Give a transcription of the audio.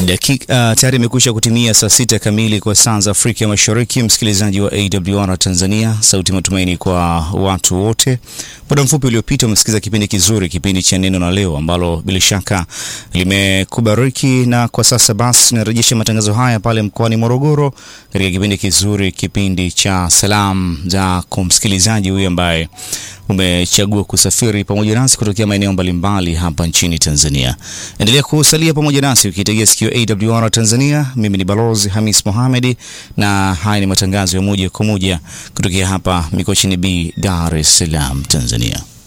Dakika uh, tayari imekwisha kutimia saa sita kamili kwa saa za Afrika Mashariki. Msikilizaji wa AWR Tanzania, sauti matumaini kwa watu wote. Muda mfupi uliopita umesikiza kipindi kizuri, kipindi cha neno na leo, ambalo bila shaka limekubariki, na kwa sasa basi tunarejesha matangazo haya pale mkoani Morogoro katika kipindi kizuri, kipindi cha salamu za kwa msikilizaji huyu ambaye umechagua kusafiri pamoja nasi kutokea maeneo mbalimbali hapa nchini Tanzania. Endelea kusalia pamoja nasi ukitegea sikio AWR Tanzania. Mimi ni Balozi Hamis Mohamed na haya ni matangazo ya moja kwa moja kutokea hapa Mikochini B, Dar es Salaam, Tanzania.